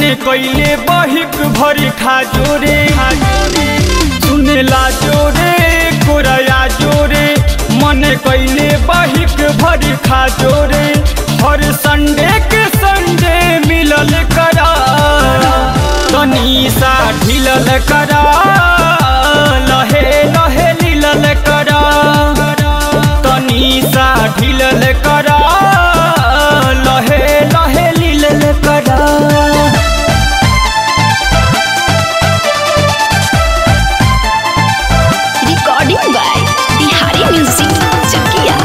कैले बहिक भरी खाजोरे सुनेला जोरे कोरया जोरे मन कैले बहिक भरी खाजोरे हर संडे के संडे मिलल करा तनी सा ढिलल करा लहे लहे लीलल करा तनी सा ढिलल करा लहे लहे लीलल करा recording by Bihari music Chakia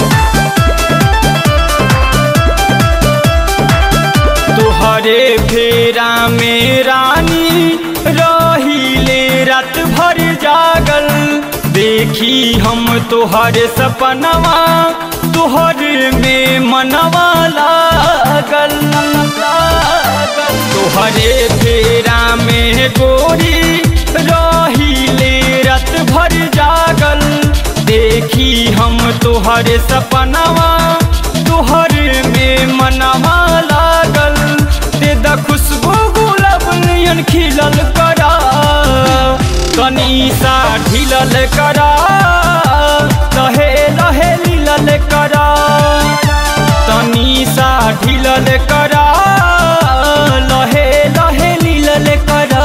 तुहरे फेरा में रानी रहीले रात भर जागल देखी हम तुहरे सपनवा तुहरे में मनवा लागल लागल। तुहरे फेरा में गोरी रहीले रात भर जागल देखी हम तुहरे सपनवा तुहरे में मनवा लागल दे द खुशबू गुलाब नियन खिलल करा तनी सा ढिलल करा लहे लहे लीलल करा तनी सा ढिलल करा लहे लहे लीलल करा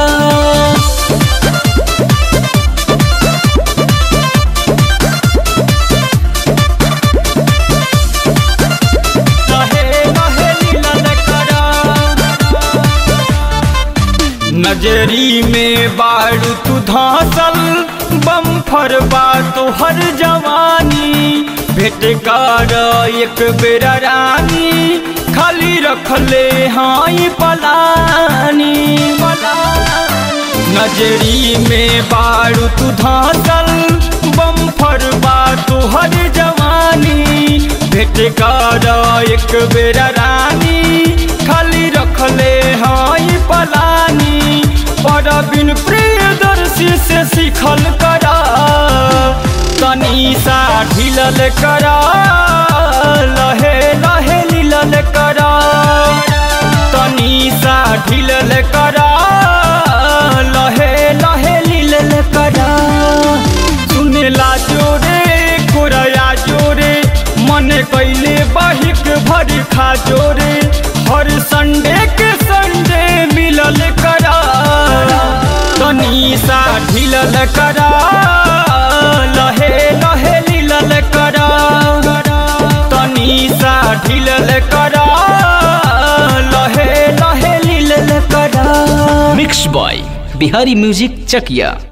लहे लहे लीलल करा नजरी में बारू तू धासल बम्फर बा तोहर जवानी भेट कर एक बेर रानी खाली रखले हाई पलानी नजरी में बारू तू धासल बम्फर बा तोहर जवानी भेट कर एक बेर रानी खाली रखले हाई पलानी पर बिन प्रियदर्शी से सीखल करा तनी सा ढिलल करा लहे लहे लीलल करा तनी सा ढिलल करा लहे लहे लीलल करा सुनेला जोरे कोरया जोरे मन कैले बहिक भरी खा जोरे हर संडे के संडे मिलल करा तनी सा ढिलल करा लहे लहे लीलल करा तनी सा ढिलल करा लहे लहे लीलल करा मिक्स बॉय बिहारी म्यूजिक चकिया